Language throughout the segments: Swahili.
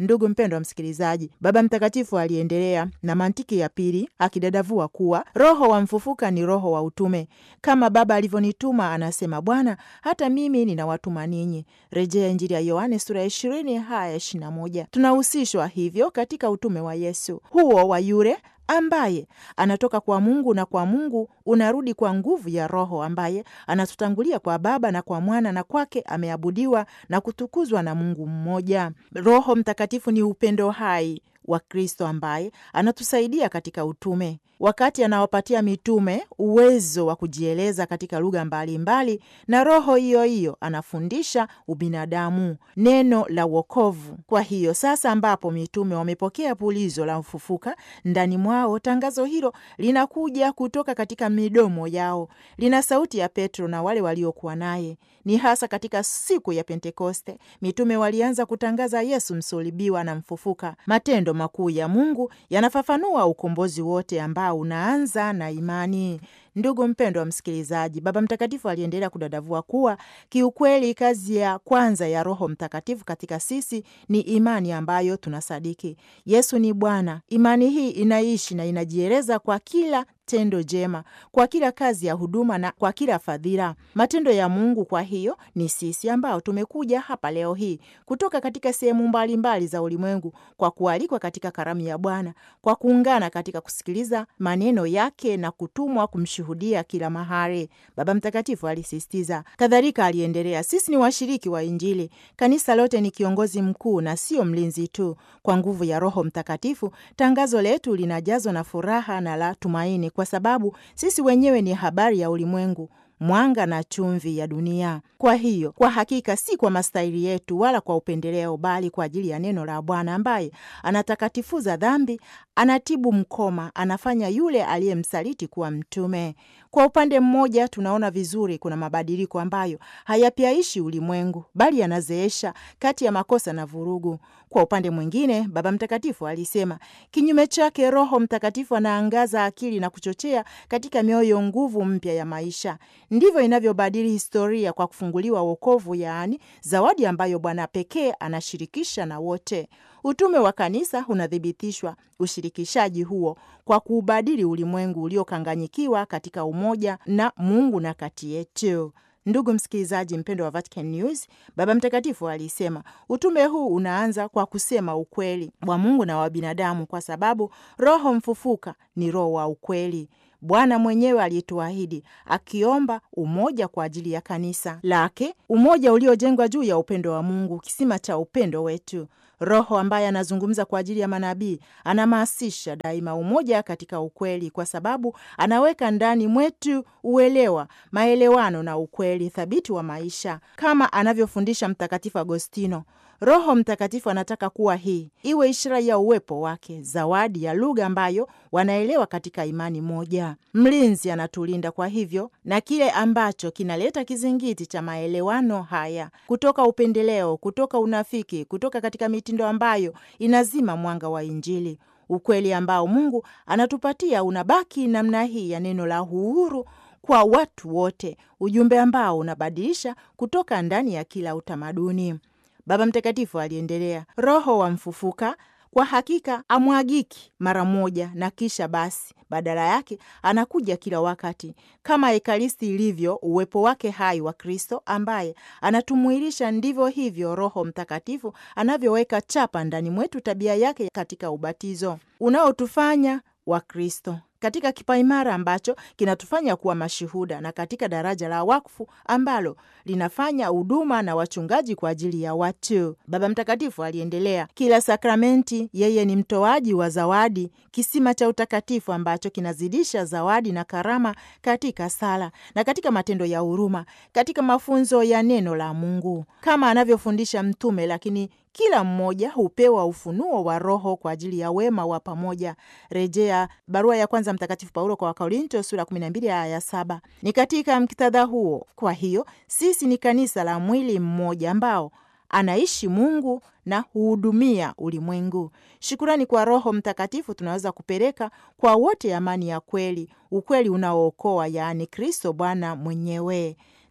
Ndugu mpendwa msikilizaji, Baba Mtakatifu aliendelea na mantiki ya pili akidadavua kuwa roho wa mfufuka ni roho wa utume, kama Baba alivyonituma, anasema Bwana, hata mimi ninawatuma ninyi. Rejea Injili ya Yohane sura ya ishirini haya ishirini na moja. Tunahusishwa hivyo katika utume wa Yesu huo wa yule ambaye anatoka kwa Mungu na kwa Mungu unarudi kwa nguvu ya Roho ambaye anatutangulia kwa Baba na kwa Mwana na kwake ameabudiwa na kutukuzwa na Mungu mmoja. Roho Mtakatifu ni upendo hai wa Kristo ambaye anatusaidia katika utume. Wakati anawapatia mitume uwezo wa kujieleza katika lugha mbalimbali, na roho hiyo hiyo anafundisha ubinadamu, neno la wokovu. Kwa hiyo sasa, ambapo mitume wamepokea pulizo la ufufuka ndani mwao, tangazo hilo linakuja kutoka katika midomo yao, lina sauti ya Petro na wale waliokuwa naye. Ni hasa katika siku ya Pentekoste mitume walianza kutangaza Yesu msulubiwa na mfufuka. Matendo makuu ya Mungu yanafafanua ukombozi wote ambao unaanza na imani. Ndugu mpendwa wa msikilizaji, Baba Mtakatifu aliendelea kudadavua kuwa kiukweli, kazi ya kwanza ya Roho Mtakatifu katika sisi ni imani ambayo tunasadiki Yesu ni Bwana. Imani hii inaishi na inajieleza kwa kila tendo jema, kwa kila kazi ya huduma na kwa kila fadhila, matendo ya Mungu. Kwa hiyo ni sisi ambao tumekuja hapa leo hii kutoka katika sehemu mbalimbali za ulimwengu kwa kualikwa katika karamu ya Bwana, kwa kuungana katika kusikiliza maneno yake na kutumwa kumshuhudia kila mahali, Baba Mtakatifu alisisitiza. Kadhalika aliendelea, sisi ni washiriki wa Injili. Kanisa lote ni kiongozi mkuu na sio mlinzi tu. Kwa nguvu ya Roho Mtakatifu, tangazo letu linajazwa na furaha na la tumaini kwa sababu sisi wenyewe ni habari ya ulimwengu, mwanga na chumvi ya dunia. Kwa hiyo, kwa hakika si kwa mastahili yetu wala kwa upendeleo, bali kwa ajili ya neno la Bwana ambaye anatakatifuza dhambi, anatibu mkoma, anafanya yule aliyemsaliti kuwa mtume. Kwa upande mmoja, tunaona vizuri kuna mabadiliko ambayo hayapyaishi ulimwengu, bali yanazeesha kati ya makosa na vurugu. Kwa upande mwingine, Baba Mtakatifu alisema kinyume chake, Roho Mtakatifu anaangaza akili na kuchochea katika mioyo nguvu mpya ya maisha. Ndivyo inavyobadili historia kwa kufunguliwa wokovu, yaani zawadi ambayo Bwana pekee anashirikisha na wote. Utume wa kanisa unathibitishwa ushirikishaji huo kwa kuubadili ulimwengu uliokanganyikiwa katika umoja na Mungu na kati yetu. Ndugu msikilizaji mpendo wa Vatican News, Baba Mtakatifu alisema utume huu unaanza kwa kusema ukweli wa Mungu na wa binadamu, kwa sababu Roho mfufuka ni Roho wa ukweli. Bwana mwenyewe alituahidi akiomba umoja kwa ajili ya kanisa lake, umoja uliojengwa juu ya upendo wa Mungu, kisima cha upendo wetu. Roho ambaye anazungumza kwa ajili ya manabii anahamasisha daima umoja katika ukweli, kwa sababu anaweka ndani mwetu uelewa, maelewano na ukweli thabiti wa maisha, kama anavyofundisha Mtakatifu Agostino. Roho Mtakatifu anataka kuwa hii iwe ishara ya uwepo wake, zawadi ya lugha ambayo wanaelewa katika imani moja. Mlinzi anatulinda kwa hivyo na kile ambacho kinaleta kizingiti cha maelewano haya, kutoka upendeleo, kutoka unafiki, kutoka katika mitindo ambayo inazima mwanga wa Injili. Ukweli ambao Mungu anatupatia unabaki namna hii ya neno la uhuru kwa watu wote, ujumbe ambao unabadilisha kutoka ndani ya kila utamaduni. Baba Mtakatifu aliendelea, Roho wa mfufuka kwa hakika amwagiki mara moja na kisha basi, badala yake anakuja kila wakati, kama Ekaristi ilivyo uwepo wake hai wa Kristo ambaye anatumwilisha. Ndivyo hivyo Roho Mtakatifu anavyoweka chapa ndani mwetu tabia yake katika ubatizo unaotufanya wa Kristo katika kipaimara ambacho kinatufanya kuwa mashuhuda na katika daraja la wakfu ambalo linafanya huduma na wachungaji kwa ajili ya watu. Baba Mtakatifu aliendelea, kila sakramenti yeye ni mtoaji wa zawadi, kisima cha utakatifu ambacho kinazidisha zawadi na karama katika sala na katika matendo ya huruma, katika mafunzo ya neno la Mungu kama anavyofundisha mtume, lakini kila mmoja hupewa ufunuo wa Roho kwa ajili ya wema wa pamoja. Rejea barua ya kwanza Mtakatifu Paulo kwa Wakorinto sura 12 aya ya saba. Ni katika mktadha huo, kwa hiyo sisi ni kanisa la mwili mmoja ambao anaishi Mungu na huhudumia ulimwengu. Shukurani kwa Roho Mtakatifu tunaweza kupeleka kwa wote amani ya kweli, ukweli unaookoa, yaani Kristo Bwana mwenyewe.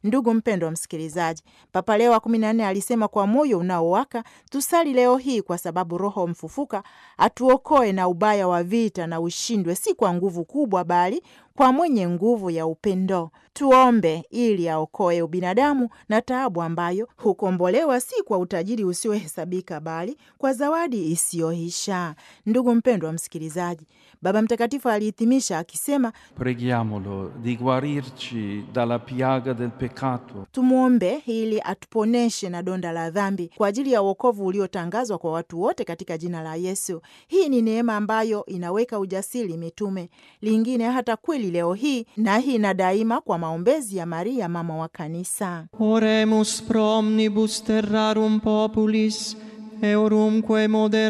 Ndugu mpendwa wa msikilizaji, Papa Leo wa kumi na nne alisema kwa moyo unaowaka tusali leo hii, kwa sababu Roho mfufuka atuokoe na ubaya wa vita na ushindwe, si kwa nguvu kubwa, bali kwa mwenye nguvu ya upendo. Tuombe ili aokoe ubinadamu na taabu ambayo hukombolewa si kwa utajiri usiohesabika, bali kwa zawadi isiyoisha. Ndugu mpendwa wa msikilizaji, Baba Mtakatifu alihitimisha akisema, Preghiamolo di guarirci dalla piaga del peccato tumwombe ili atuponeshe na donda la dhambi kwa ajili ya wokovu uliotangazwa kwa watu wote katika jina la Yesu. Hii ni neema ambayo inaweka ujasiri mitume, lingine hata kweli leo hii na hii na daima, kwa maombezi ya Maria mama wa Kanisa. Oremus pro omnibus terrarum populis, eurumque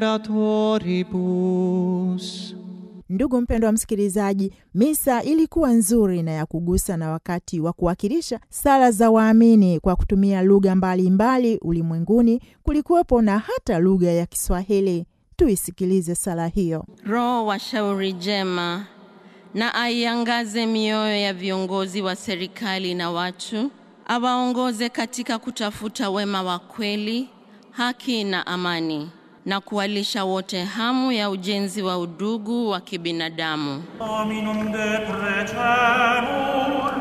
moderatoribus. Ndugu mpendwa wa msikilizaji, misa ilikuwa nzuri na ya kugusa, na wakati wa kuwakilisha sala za waamini kwa kutumia lugha mbalimbali ulimwenguni, kulikuwepo na hata lugha ya Kiswahili. Tuisikilize sala hiyo. Roho wa shauri jema na aiangaze mioyo ya viongozi wa serikali na watu, awaongoze katika kutafuta wema wa kweli, haki na amani, na kuwalisha wote hamu ya ujenzi wa udugu wa kibinadamu. Dominum de precemur,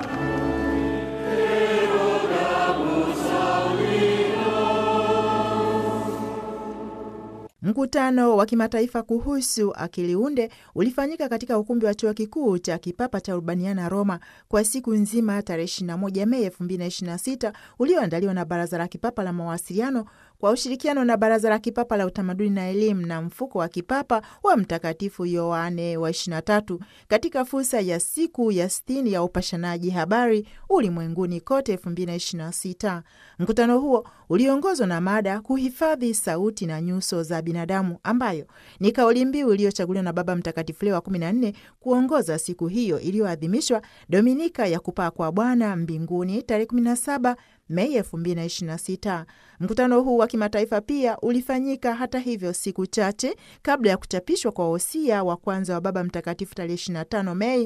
Mkutano wa kimataifa kuhusu akili unde ulifanyika katika ukumbi wa chuo kikuu cha kipapa cha Urbaniana, Roma, kwa siku nzima tarehe 21 Mei 2026 ulioandaliwa na Baraza la Kipapa la Mawasiliano kwa ushirikiano na Baraza la Kipapa la Utamaduni na Elimu na Mfuko wa Kipapa wa Mtakatifu Yohane wa 23 katika fursa ya siku ya sitini ya upashanaji habari ulimwenguni kote 2026. Mkutano huo uliongozwa na mada kuhifadhi sauti na nyuso za binadamu, ambayo ni kauli mbiu iliyochaguliwa na Baba Mtakatifu Leo wa 14 kuongoza siku hiyo iliyoadhimishwa Dominika ya kupaa kwa Bwana mbinguni tarehe 17 Mei 2026. Mkutano huu wa kimataifa pia ulifanyika hata hivyo siku chache kabla ya kuchapishwa kwa wosia wa kwanza wa Baba Mtakatifu tarehe 25 Mei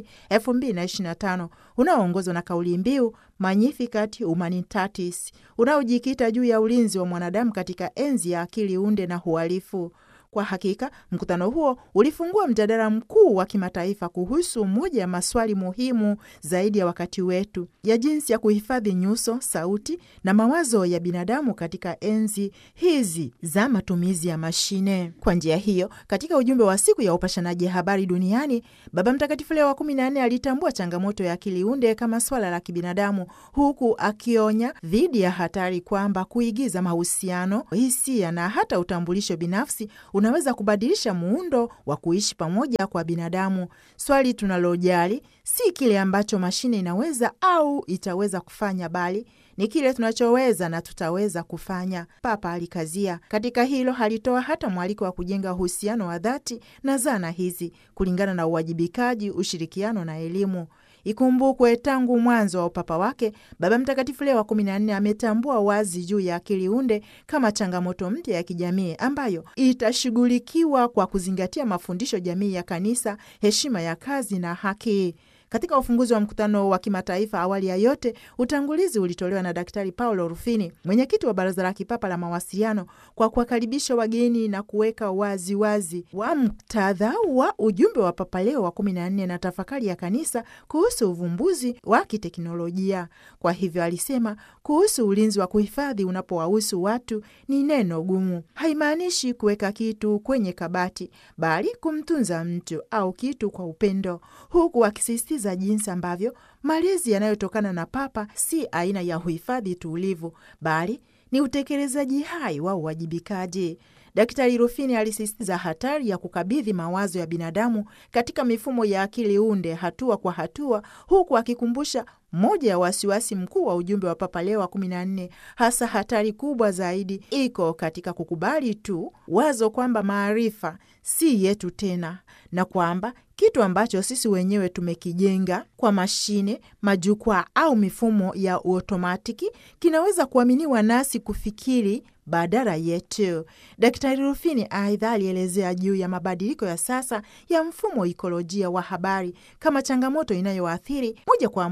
2025 unaoongozwa na kauli mbiu Magnificat Humanitatis unaojikita juu ya ulinzi wa mwanadamu katika enzi ya akili unde na uhalifu. Kwa hakika mkutano huo ulifungua mjadala mkuu wa kimataifa kuhusu moja ya maswali muhimu zaidi ya wakati wetu, ya jinsi ya kuhifadhi nyuso, sauti na mawazo ya binadamu katika enzi hizi za matumizi ya mashine. Kwa njia hiyo, katika ujumbe wa siku ya upashanaji habari duniani, Baba Mtakatifu Leo wa kumi na nne alitambua changamoto ya akili unde kama swala la kibinadamu, huku akionya dhidi ya hatari kwamba kuigiza mahusiano, hisia na hata utambulisho binafsi unaweza kubadilisha muundo wa kuishi pamoja kwa binadamu. Swali tunalojali si kile ambacho mashine inaweza au itaweza kufanya, bali ni kile tunachoweza na tutaweza kufanya. Papa alikazia katika hilo. Halitoa hata mwaliko wa kujenga uhusiano wa dhati na zana hizi kulingana na uwajibikaji, ushirikiano na elimu. Ikumbukwe tangu mwanzo wa upapa wake Baba Mtakatifu Leo wa kumi na nne ametambua wazi juu ya akili unde kama changamoto mpya ya kijamii ambayo itashughulikiwa kwa kuzingatia mafundisho jamii ya Kanisa, heshima ya kazi na haki. Katika ufunguzi wa mkutano wa kimataifa, awali ya yote, utangulizi ulitolewa na Daktari Paolo Rufini, mwenyekiti wa Baraza la Kipapa la Mawasiliano, kwa kuwakaribisha wageni na kuweka wazi wazi wa muktadha wa ujumbe wa Papa Leo wa kumi na nne na tafakari ya Kanisa kuhusu uvumbuzi wa kiteknolojia. Kwa hivyo, alisema kuhusu ulinzi wa kuhifadhi unapowahusu watu ni neno gumu. Haimaanishi kuweka kitu kwenye kabati, bali kumtunza mtu au kitu kwa upendo, huku akisisitiza za jinsi ambavyo malezi yanayotokana na Papa si aina ya uhifadhi tulivu, bali ni utekelezaji hai wa uwajibikaji. Daktari Rufini alisisitiza hatari ya kukabidhi mawazo ya binadamu katika mifumo ya akili unde hatua kwa hatua, huku akikumbusha moja ya wasiwasi mkuu wa ujumbe wa Papa Leo wa kumi na nne, hasa hatari kubwa zaidi iko katika kukubali tu wazo kwamba maarifa si yetu tena na kwamba kitu ambacho sisi wenyewe tumekijenga kwa mashine, majukwaa au mifumo ya uotomatiki kinaweza kuaminiwa nasi kufikiri badala yetu. Daktari Rufini aidha alielezea juu ya mabadiliko ya sasa ya mfumo ikolojia wa habari kama changamoto inayoathiri moja kwa moja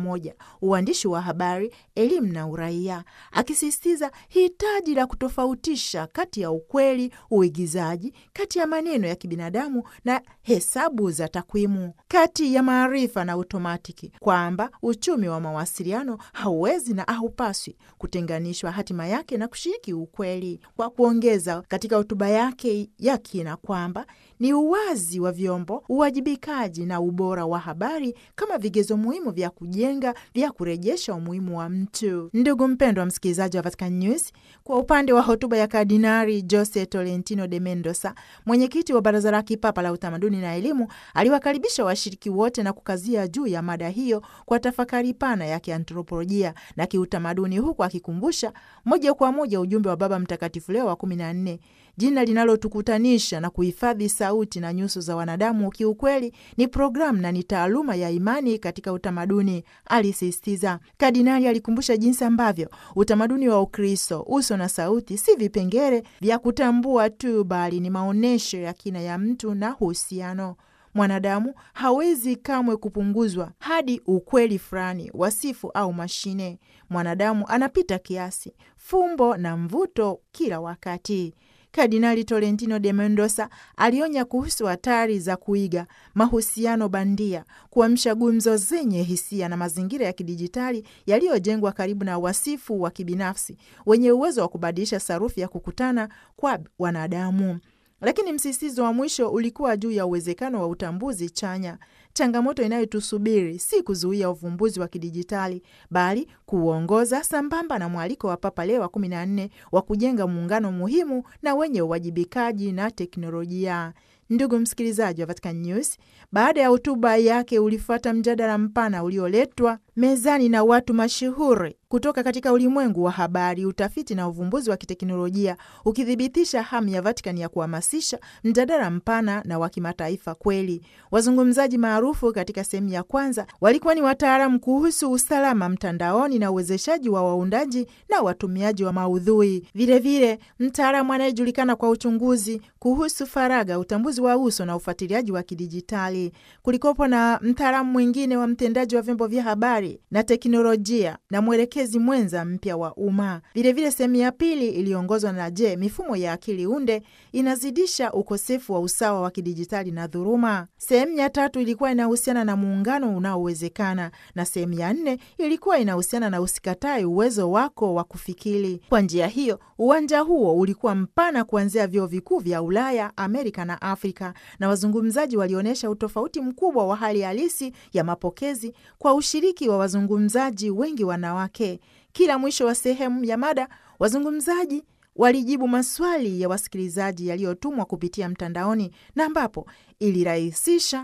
uandishi wa habari, elimu na uraia, akisisitiza hitaji la kutofautisha kati ya ukweli, uigizaji, kati ya maneno ya kibinadamu na hesabu za takwimu, kati ya maarifa na otomatiki, kwamba uchumi wa mawasiliano hauwezi na haupaswi kutenganishwa hatima yake na kushiriki ukweli, kwa kuongeza katika hotuba yake ya kina kwamba ni uwazi wa vyombo, uwajibikaji na ubora wa habari kama vigezo muhimu vya kujenga vya kurejesha umuhimu wa mtu. Ndugu mpendwa wa msikilizaji wa Vatican News, kwa upande wa hotuba ya Kardinari Jose Tolentino de Mendoza, mwenyekiti wa Baraza la Kipapa la Utamaduni na Elimu, aliwakaribisha washiriki wote na kukazia juu ya mada hiyo kwa tafakari pana ya kiantropolojia na kiutamaduni, huku akikumbusha moja kwa moja ujumbe wa Baba Mtakatifu Leo wa kumi na nne jina linalotukutanisha na kuhifadhi sauti na nyuso za wanadamu kiukweli ni programu na ni taaluma ya imani katika utamaduni, alisisitiza. Kardinali alikumbusha jinsi ambavyo utamaduni wa Ukristo, uso na sauti, si vipengele vya kutambua tu, bali ni maonyesho ya kina ya mtu na uhusiano Mwanadamu hawezi kamwe kupunguzwa hadi ukweli fulani, wasifu au mashine. Mwanadamu anapita kiasi, fumbo na mvuto kila wakati. Kardinali Tolentino de Mendoza alionya kuhusu hatari za kuiga mahusiano bandia, kuamsha gumzo zenye hisia na mazingira ya kidijitali yaliyojengwa karibu na wasifu wa kibinafsi wenye uwezo wa kubadilisha sarufi ya kukutana kwa wanadamu. Lakini msisitizo wa mwisho ulikuwa juu ya uwezekano wa utambuzi chanya. Changamoto inayotusubiri si kuzuia uvumbuzi wa kidijitali, bali kuuongoza sambamba na mwaliko wa Papa Leo wa kumi na nne wa kujenga muungano muhimu na wenye uwajibikaji na teknolojia. Ndugu msikilizaji wa Vatican News, baada ya hotuba yake ulifuata mjadala mpana ulioletwa mezani na watu mashuhuri kutoka katika ulimwengu wa habari, utafiti na uvumbuzi wa kiteknolojia, ukithibitisha hamu ya Vatican ya kuhamasisha mjadala mpana na wa kimataifa kweli. Wazungumzaji maarufu katika sehemu ya kwanza walikuwa ni wataalamu kuhusu usalama mtandaoni na uwezeshaji wa waundaji na watumiaji wa maudhui, vilevile mtaalamu anayejulikana kwa uchunguzi kuhusu faragha, utambuzi wa uso na ufuatiliaji wa kidijitali. Kulikopo na mtaalamu mwingine wa mtendaji wa vyombo vya habari na teknolojia na mwelekezi mwenza mpya wa umma. Vilevile, sehemu ya pili iliongozwa na je, mifumo ya akili unde inazidisha ukosefu wa usawa wa kidijitali na dhuluma. Sehemu ya tatu ilikuwa inahusiana na muungano unaowezekana, na sehemu ya nne ilikuwa inahusiana na usikatae uwezo wako wa kufikiri. Kwa njia hiyo, uwanja huo ulikuwa mpana kuanzia vyuo vikuu vya Ulaya, Amerika na Afrika, na wazungumzaji walionyesha utofauti mkubwa wa hali halisi ya mapokezi kwa ushiriki wa wazungumzaji wengi wanawake. Kila mwisho wa sehemu ya mada, wazungumzaji walijibu maswali ya wasikilizaji yaliyotumwa kupitia mtandaoni na ambapo ilirahisisha